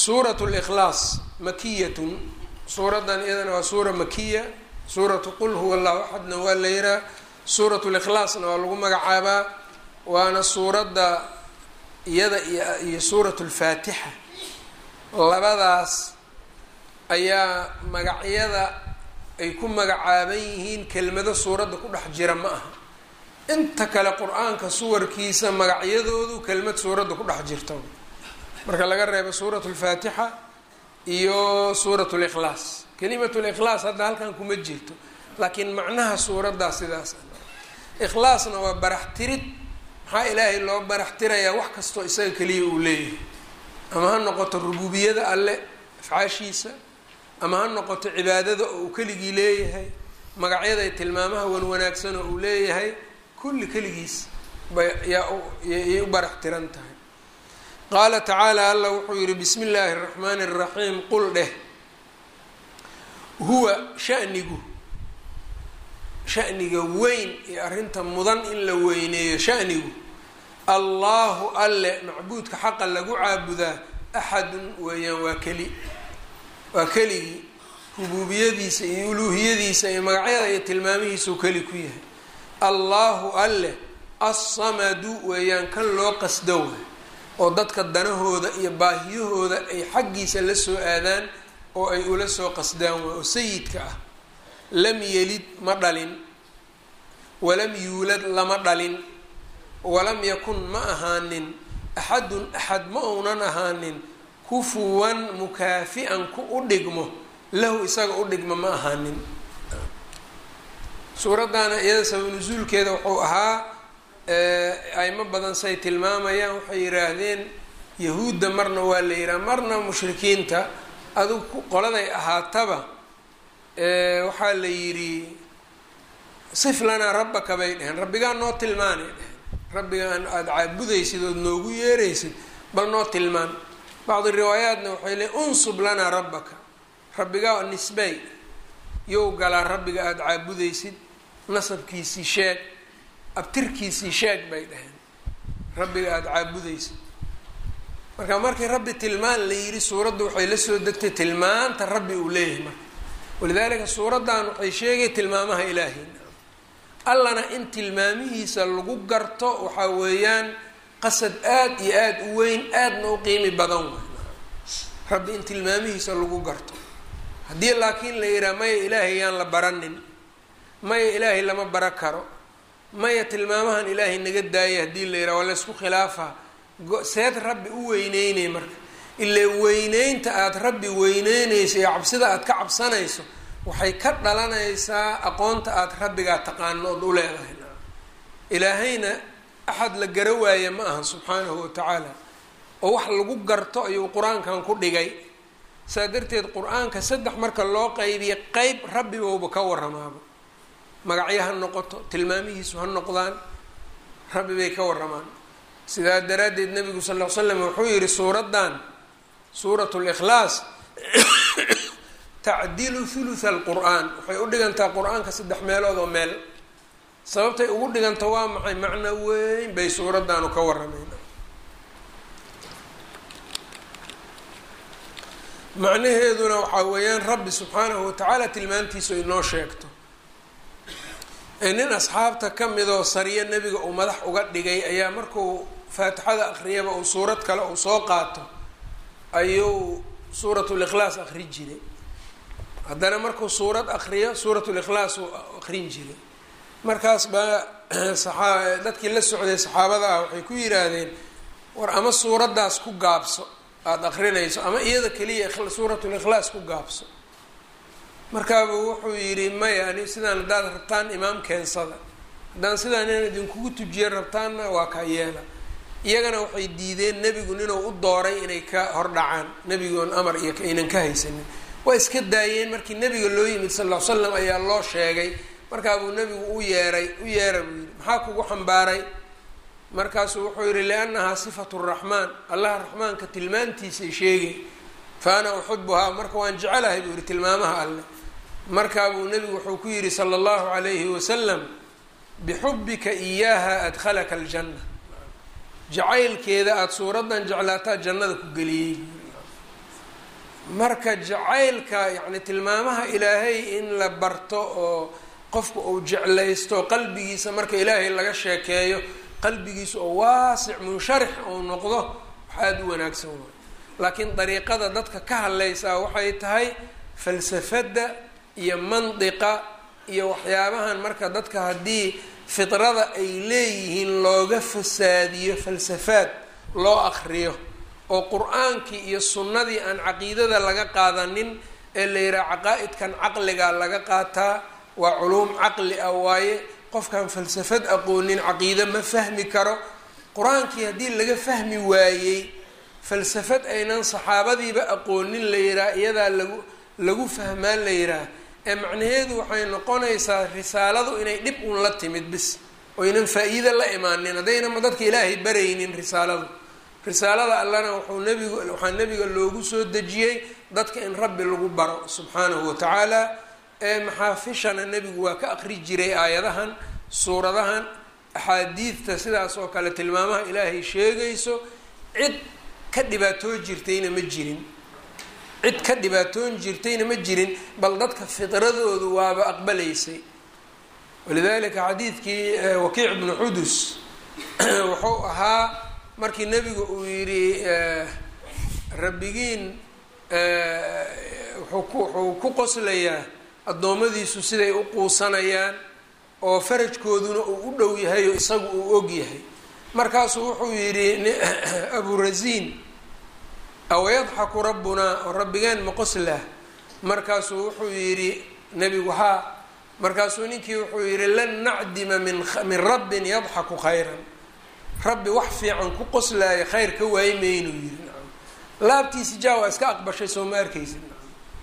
suurat likhlaas makiyatun suuraddan iyadana waa suura makiya suuratu qul huwa allahu axadna waa la yihaa suurat likhlaasna waa lagu magacaabaa waana suuradda iyada iyo suurat lfaatixa labadaas ayaa magacyada ay ku magacaaban yihiin kelmado suuradda ku dhex jira ma aha inta kale qur-aanka suwarkiisa magacyadoodu kelmad suuradda ku dhex jirta marka laga reebo suurat lfaatixa iyo suurat likhlaas kelimat likhlaas hadda halkan kuma jirto laakiin macnaha suuraddaa sidaas ikhlaasna waa barax tirid maxaa ilaahay loo barax tirayaa wax kastoo isaga keliya uu leeyahay ama ha noqoto rububiyada alle afcaashiisa ama ha noqoto cibaadada oo uu keligii leeyahay magacyada tilmaamaha wan wanaagsan oo uu leeyahay kulli keligiis bayayay u barax tiran tahay qaala tacaala alla wuxuu yihi bismi illaahi araxmaani araxiim qul dheh huwa shanigu shaniga weyn iyo arrinta mudan in la weyneeyo shanigu allahu alle macbuudka xaqa lagu caabudaa axadun weeyaan waa keli waa keligii rubuubiyadiisa iyo uluuhiyadiisa iyo magacyada iyo tilmaamihiisuu keli ku yahay allahu alle assamadu weeyaan kan loo qasdo waay oo dadka danahooda iyo baahiyahooda ay xaggiisa la soo aadaan oo ay ula soo qasdaan waay oo sayidka ah lam yelid ma dhalin walam yuulad lama dhalin walam yakun ma ahaanin axadun axad ma uunan ahaanin kufuwan mukaafi-an ku u dhigmo lahu isaga u dhigmo ma ahaanin suuraddaana iyada sabab nusuulkeeda wuxuu ahaa aimo badan say tilmaamayaan waxay yidhaahdeen yahuudda marna waa la yidhaha marna mushrikiinta adugu qoladay ahaataba waxaa la yidhi sif lanaa rabbaka bay dheheen rabbigaa noo tilmaanay dheheen rabbigaan aada caabudaysid ood noogu yeeraysid bal noo tilmaan bacdi riwaayaatna waxay leeyn unsub lanaa rabbaka rabbigaa nisbay yow galaa rabbiga aada caabudaysid nasabkiisii sheeg abtirkiisii sheeg bay dhaheen rabbiga aada caabudaysid marka markii rabbi tilmaan la yidhi suuraddu waxay la soo degtay tilmaanta rabbi uu leeyahay marka walidaalika suuraddan waxay sheegay tilmaamaha ilaahay allana in tilmaamihiisa lagu garto waxaa weeyaan qasad aada iyo aada u weyn aadna u qiimi badan way rabbi in tilmaamihiisa lagu garto haddii laakiin la yidhaha maya ilaahay yaan la baranin maya ilaahay lama bara karo maya tilmaamahan ilaahay naga daaya haddii la yidhaha waa la ysku khilaafaa seed rabbi u weyneynay marka ilaa weyneynta aada rabbi weyneynayso iyo cabsida aada ka cabsanayso waxay ka dhalanaysaa aqoonta aada rabbigaa taqaano ood u leedahay ilaahayna axad la gara waaya ma aha subxaanahu watacaala oo wax lagu garto ayuu qur-aankan ku dhigay saa darteed qur-aanka saddex marka loo qaybiya qeyb rabbibowba ka waramaaba magacyo ha noqoto tilmaamihiisu ha noqdaan rabbi bay ka waramaan sidaa daraaddeed nabigu sal ll ly slam wuxuu yihi suuraddan suurat likhlaas tacdilu thulutha alqur-aan waxay u dhigantaa qur-aanka saddex meelood oo meel sababtay ugu dhiganta waa maxay macno weyn bay suuraddaanu ka waramayn macnaheeduna waxaa weeyaan rabbi subxaanahu watacaala tilmaantiisu inoo sheegto nin asxaabta ka midoo sariyo nebiga uu madax uga dhigay ayaa markuu faatixada akhriyaba uu suurad kale uu soo qaato ayuu suuratulikhlaas akrin jiray haddana markuu suurad akriyo suuratulikhlaas uu akrin jiray markaas baa saaa dadkii la socday saxaabada ah waxay ku yidhaahdeen war ama suuraddaas ku gaabso aada akrinayso ama iyada keliya suuratulikhlaas ku gaabso markaabuu wuxuu yidhi maya ani sidaan haddaad rabtaan imaam keensada haddaan sidaan inaan idinkugu tujiya rabtaanna waa kaa yeela iyagana waxay diideen nebigu ninuu u dooray inay ka hordhacaan nebigoon amar iyo aynan ka haysanin waa iska daayeen markii nebiga loo yimid sal ll ly slam ayaa loo sheegay markaabuu nebigu u yeeray u yeera buu yidhi maxaa kugu xambaaray markaasuu wuxuu yidhi liannahaa sifatu raxmaan allaha raxmaanka tilmaantiisay sheegay fa ana uxibuhaa marka waan jecelahay buu yihi tilmaamaha alleh markaabuu nebigu wuxuu ku yidhi sala allahu calayhi wasalam bixubbika iyaaha adkhalaka aljanna jacaylkeeda aada suuraddan jeclaataa jannada ku geliyey marka jacaylka yacni tilmaamaha ilaahay in la barto oo qofku uu jeclaysto qalbigiisa marka ilaahay laga sheekeeyo qalbigiisa oo waasic munsharix uu noqdo wax aada u wanaagsan waay laakiin dariiqada dadka ka hadlaysaa waxay tahay falsafadda iyo mandiqa iyo waxyaabahan marka dadka haddii fidrada ay leeyihiin looga fasaadiyo falsafaad loo akriyo oo qur-aankii iyo sunnadii aan caqiidada laga qaadanin ee la yidhaha caqaa-idkan caqligaa laga qaataa waa culuum caqli ah waaye qofkaan falsafad aqoonin caqiide ma fahmi karo qur-aankii haddii laga fahmi waayey falsafad aynan saxaabadiiba aqoonin la yidhaha iyadaa lagu lagu fahmaan la yidhaha ee macnaheedu waxay noqonaysaa risaaladu inay dhib un la timid bis oynan faa-iide la imaanin haddaynama dadka ilaahay baraynin risaaladu risaalada allana wuxuu nebigu waxaa nebiga loogu soo dejiyey dadka in rabbi lagu baro subxaanahu wa tacaala ee maxaafishana nebigu waa ka aqri jiray aayadahan suuradahan axaadiidta sidaas oo kale tilmaamaha ilaahay sheegayso cid ka dhibaatoo jirtayna ma jirin cid ka dhibaatoon jirtayna ma jirin bal dadka fidradoodu waaba aqbalaysay walidalika xadiidkii wakiic bnu xudus wuxuu ahaa markii nebigu uu yidhi rabbigiin wuxuu ku qoslayaa addoommadiisu siday u quusanayaan oo farajkooduna uu u dhow yahay oo isagu uu og yahay markaasuu wuxuu yidhi aburasiin awayadxaku rabbunaa oo rabbigeen ma qoslah markaasuu wuxuu yidhi nebigu haa markaasuu ninkii wuxuu yidhi lan nacdima min min rabbin yadxaku khayran rabbi wax fiican ku qoslaaya khayr ka waayi maynuu yidhi nacam laabtiisi jaa waa iska aqbashay soo ma arkaysid nacam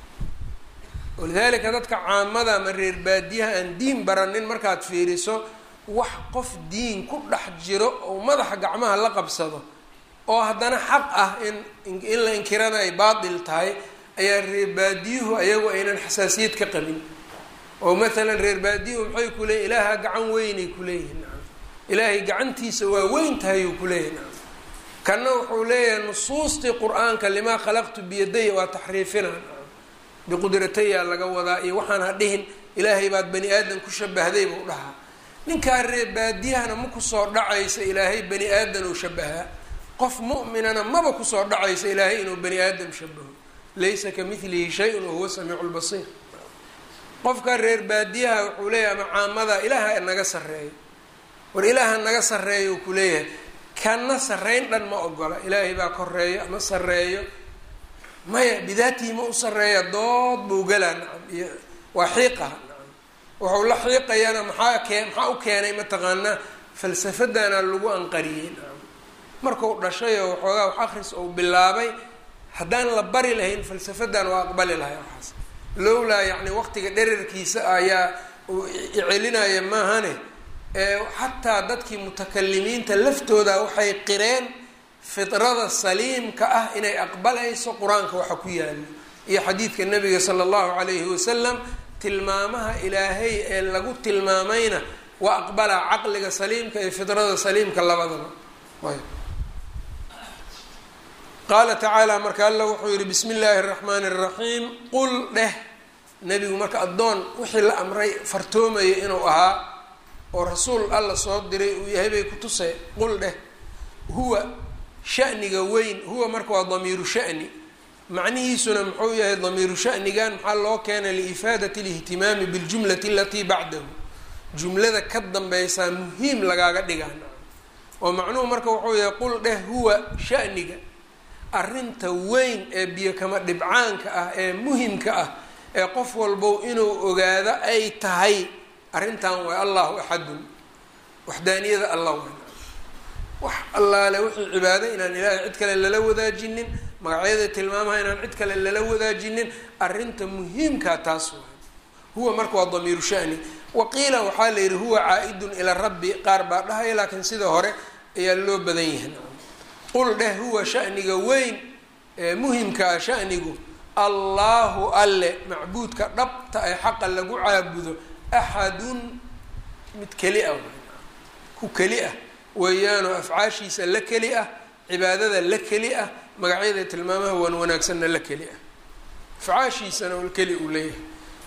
walidaalika dadka caamada ama reer baadiyaha aan diin baranin markaad fiiriso wax qof diin ku dhex jiro oo madaxa gacmaha la qabsado oo haddana xaq ah in in la inkirana ay baatil tahay ayaa reer baadiyuhu ayagu aynan xasaasiyad ka qabin oo maalan reer baadiyuhu maxay ku leeyihin ilaaha gacan weynay kuleeyihin nacam ilaahay gacantiisa waa weyn tahay uu kuleeyahy nacam kanna wuxuu leeyahay nusuustii qur-aanka limaa khalaqtu biyadaya waa taxriifina nacam biqudrataya laga wadaa iyo waxaan ha dhihin ilaahay baad bani aadan ku shabahday buu dhahaa ninkaa reer baadiyahana ma kusoo dhacaysa ilaahay bani aadan uu shabahaa qof mu'minana maba kusoo dhacaysa ilaahay inuu bani aadam shabaho laysa ka milihi shay-un wahuwa samiicu lbasiir qofka reer baadiyaha wuxuu leeyahay ama caamada ilaaha naga sarreeyo war ilaaha naga sarreeyo uu kuleeyahay kana sarreyn dhan ma ogola ilaahay baa koreeyo ama sarreeyo maya bidaatii ma u sarreeya dood buu galaa nacam iyo waa xiiqaha nacam wuxuu la xiiqayana maxaa kee maxaa u keenay mataqaanaa falsafadana lagu anqariyey nacam markuu dhashay oo waxoogaa wax akris uu bilaabay haddaan la bari lahayn falsafadan waa aqbali lahay waxaas lowlaa yacni waqtiga dherarkiisa ayaa uu icelinaya maahane xataa dadkii mutakalimiinta laftooda waxay qireen fidrada saliimka ah inay aqbalayso qur-aanka waxa ku yaalo iyo xadiidka nabiga sala allahu calayhi wasalam tilmaamaha ilaahay ee lagu tilmaamayna waa aqbalaa caqliga saliimka iyo fidrada saliimka labadaba qaala tacaala marka alla wuxuu yihi bismi illaahi araxmaani araxiim qul dheh nebigu marka addoon wixii la amray fartoomaya inuu ahaa oo rasuul alla soo diray uu yahay bay ku tusee qul dheh huwa shaniga weyn huwa marka waa damiiru shani macnihiisuna muxuu yahay damiiru shanigan maxaa loo keenay liifaadati lihtimaami biljumlati alatii bacdahu jumlada ka dambaysaa muhiim lagaaga dhigaa oo macnuhu marka wuxuu yahay qul dheh huwa shaniga arrinta weyn ee biyo kama dhibcaanka ah ee muhimka ah ee qof walbow inuu ogaado ay tahay arrintan waa allahu axadun waxdaaniyada allah weyn wax allaale wixii cibaado inaan ilaahay cid kale lala wadaajinin magacyada tilmaamaha inaan cid kale lala wadaajinin arrinta muhiimkaa taas waay huwa marka waa damiiru shani waqiila waxaa la yidhi huwa caa-idun ila rabbi qaar baa dhahaya laakiin sida hore ayaa loo badan yahay qul dheh huwa shaniga weyn ee muhimka ah shanigu allaahu alle macbuudka dhabta ee xaqa lagu caabudo axadun mid keli ah ku keli ah weeyaanoo afcaashiisa la keli ah cibaadada la keli ah magacyada tilmaamaha wan wanaagsanna la keli ah afcaashiisana keli uu leeyahay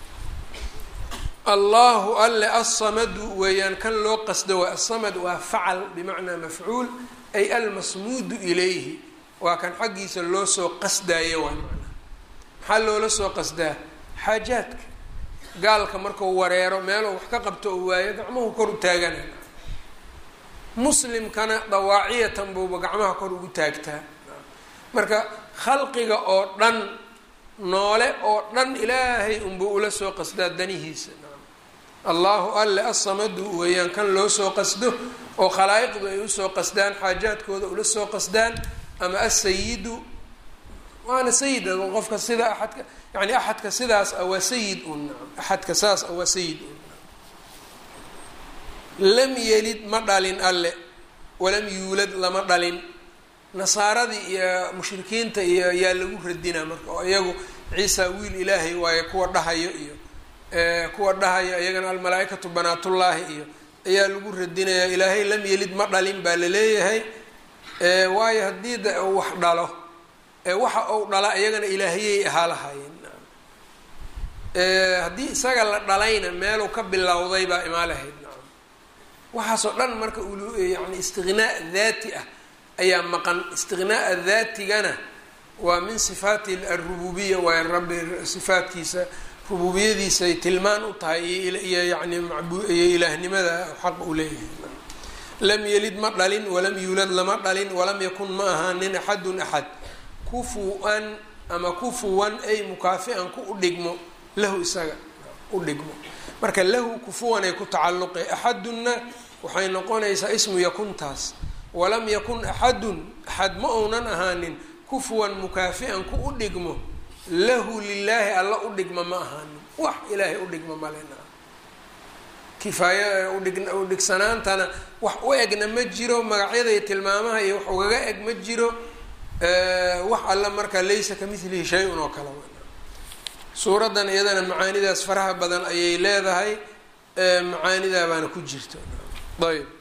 allahu alle alsamadu weeyaan kan loo qasdo waa asamad waa facal bimacnaa mafcuul ay almasmuudu ilayhi waa kan xaggiisa loo soo qasdaayo waa macnaa maxaa loola soo qasdaa xaajaadka gaalka markuu wareero meeluu wax ka qabto oo waayo gacmuhu kor u taagana muslimkana dawaaciyatan buuba gacmaha kor ugu taagtaa marka khalqiga oo dhan noole oo dhan ilaahay unbuu ula soo qasdaa danihiisa allahu alle asamadu weeyaan kan loo soo qasdo oo khalaa'iqdu ay usoo qasdaan xaajaadkooda ula soo qasdaan ama asayidu waana sayid qofka sida aadka yani axadka sidaas ah waa sayid un axadka saas ah waa sayid un lam yelid ma dhalin alle walam yuulad lama dhalin nasaaradii iyo mushrikiinta iyo yaa lagu radinaa marka oo iyagu ciisa wiil ilaahay waayo kuwa dhahayo iyo kuwa dhahayo iyagana almalaa-ikatu banaatullaahi iyo ayaa lagu radinayaa ilaahay lam yelid ma dhalin baa laleeyahay waayo haddii de uu wax dhalo waxa uu dhala iyagana ilaahiyay ahaa lahaayeen haddii isaga la dhalayna meeluu ka bilowday baa imaa lahayd nacam waxaasoo dhan marka yani istiqnaa daati ah ayaa maqan istiqnaaa daatigana waa min sifaati arububiya waayo rabbi sifaatkiisa rububiyadiisay tilmaan u tahay iyo yani iyo ilaahnimada xaq u leeyahay lam yelid ma dhalin walam yuulad lama dhalin walam yakun ma ahaanin axadun axad kufu-an ama kufuwan ay mukaafi-an ku u dhigmo lahu isaga u dhigmo marka lahu kufuwanay ku tacalluqe axadunna waxay noqonaysaa ismu yakuntaas walam yakun axadun axad ma uunan ahaanin kufuwan mukaafi-an ku u dhigmo lahu lilaahi alla u dhigma ma ahaanin wax ilaahay u dhigma malena kifaaya udhig udhigsanaantana wax u egna ma jiro magacyada iyo tilmaamaha iyo wax ugaga eg ma jiro wax alla markaa laysa ka milihi shay-un oo kale suuraddan iyadana macaanidaas faraha badan ayay leedahay macaanidaa baana ku jirta ayb